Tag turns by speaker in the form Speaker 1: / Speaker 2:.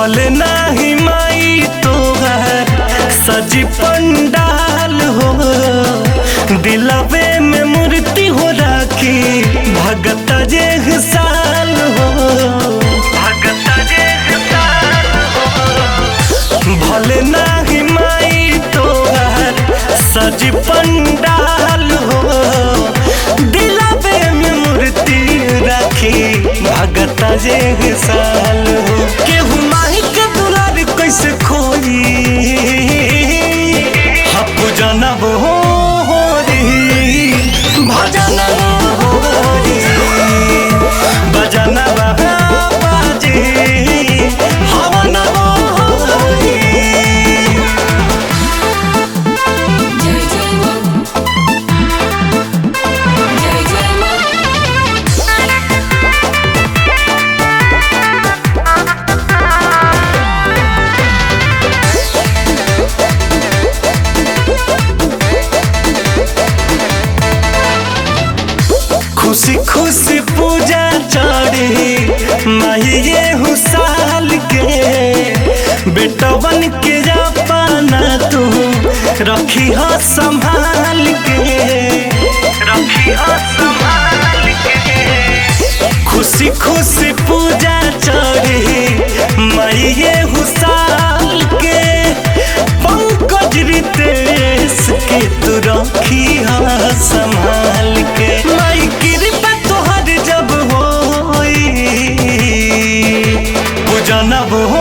Speaker 1: भले नाही माई तोहर सजी पंडाल हो दिलवे में मूर्ति हो राखी भगत जे साल हो भगत जे साल हो भले नाही माई तोहर सजी पंडाल हो दिलवे में मूर्ति राखी भगत जे साल हो केहू माही के दुलार कैसे खोई हप जनब हो री भजन हो री भजन बाजी हवन हो री
Speaker 2: जय जय मां जय जय मां
Speaker 1: खुशी खुशी पूजा चढ़ी माहिए हुसाल के बेटवन के जापाना तू रखी हो संभाल के रखी हो संभाल के खुशी खुशी पूजा चढ़ी माहिए हुसाल के पंकज रितेश के तू रखी हो संभाल के माई कृपा तोहर जब होई पूजनब